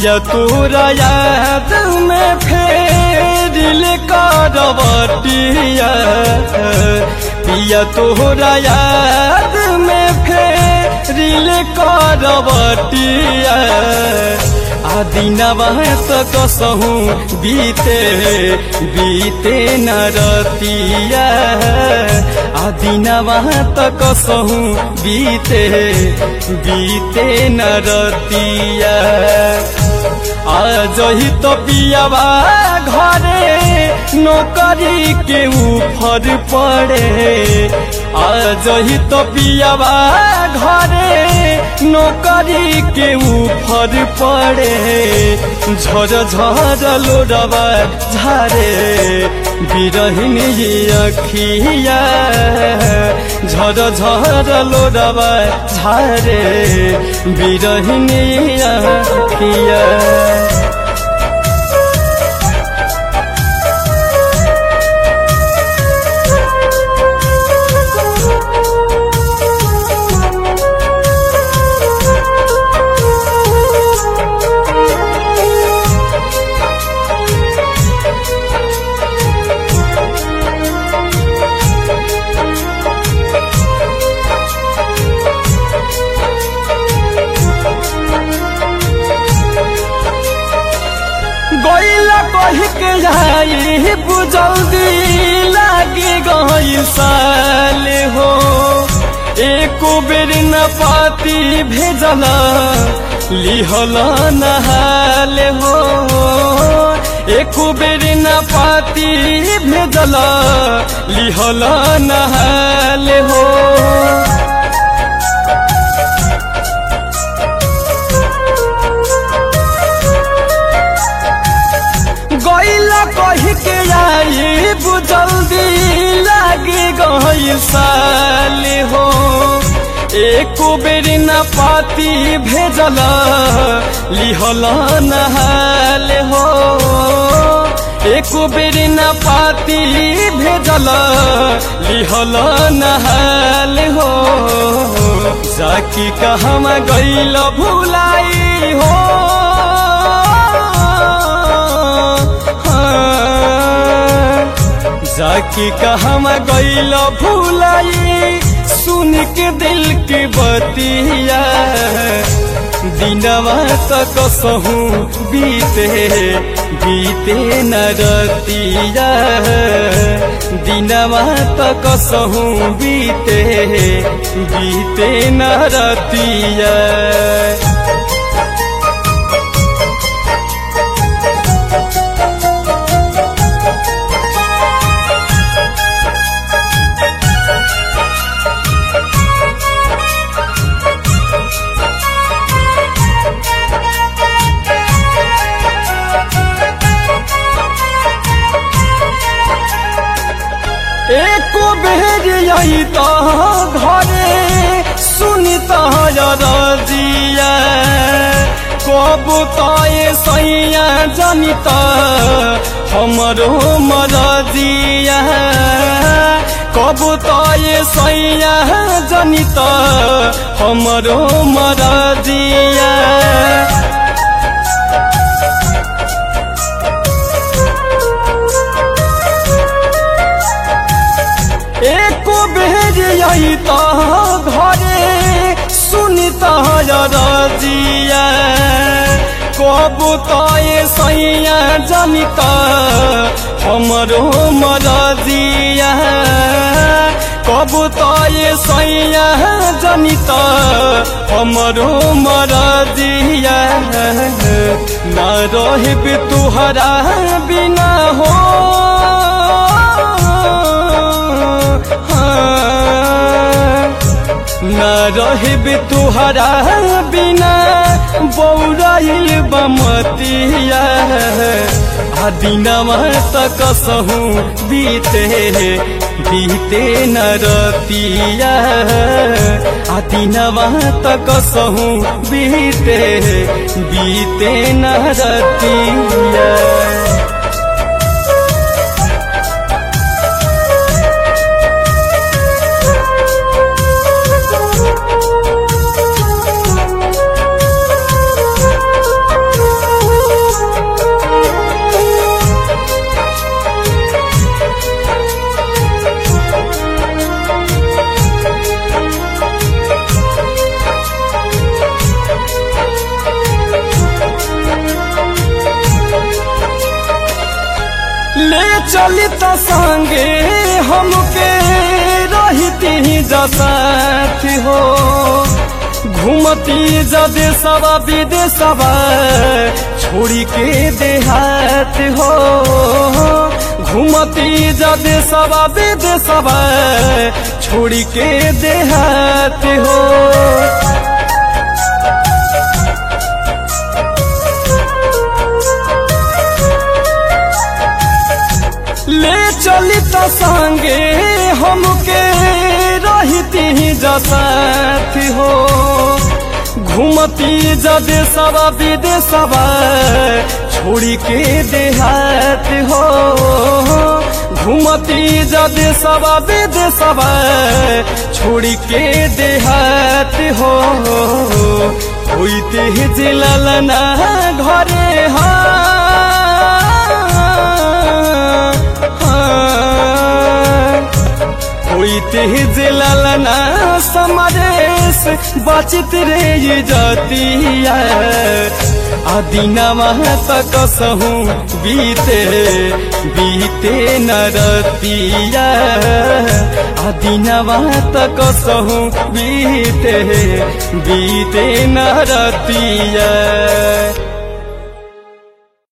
पिया तोरा याद में फेरिल करवटिया पिया तोरा याद में फेरिल करवटिया आदिनवा त कसहु बीते बीते न रतिया आदिनवा त कसहु बीते बीते न रतिया आज ही तो पियावा घरे नौकरी के ऊपर पड़े आज ही तो पियावा घरे नौकरी के ऊपर पड़े झर झर लोडवा झारे बिरहिन अखिया झर झर लोडवा झारे बिरहिन अखिया गईला कही के जाई बुझल्दी लागे गई साल हो एको बेर न पाती भेजला लिहल नहाल हो एको बेर न पाती भेजला लिहल नहाल हो गईला कही के आई बुझल्दी लागे गई साल हो एको बेर न पाती भेजल लिहल नहाल हो एको बेर न पाती भेजल लिहल नहाल हो जाकी कहमा गईल भुलाई हो जाकी कहमा गईल भूलाई सुन के दिल की बतिया दिनवा तक सहू बीते बीते न रतिया दिनवा तक सहू बीते बीते न रतिया एको बेर यही तो घरे सुनी तजिया कब तय सैया जानी त हमरो मरजिया कब तय सैया जानी त हमरो मरजिया एको बेर यही तो घरे सुनी तजिया कब तय सैया जानी त हमरो मरजिया कब तय सैया जानी त हमरो मरजिया न रहब तुहरा बिना हो न रहब तुहरा बिना बौराइल बमतिया आ दिनवा तक सहू बीते बीते न रतिया आ दिनवा तक सहू बीते बीते न रतिया ले चली त संगे हमके रहती जसाथ हो घूमती जदे सवा विदेशवा छोड़ी के देहात हो घूमती जदे सवा विदेशवा छोड़ी के देहात हो ले चली त संगे हमके रहती जसाथ हो घूमती जदे सवा विदेशवा छोड़ी के देहात हो घूमती जदे सवा विदेशवा छोड़ी के देहात हो होइते जिललना घरे हा होइते जिललना समरेश बचित रे ये जतिया आदिनवा तक सहू बीते बीते नरतिया आदिनवा तक सहू बीते बीते नरतिया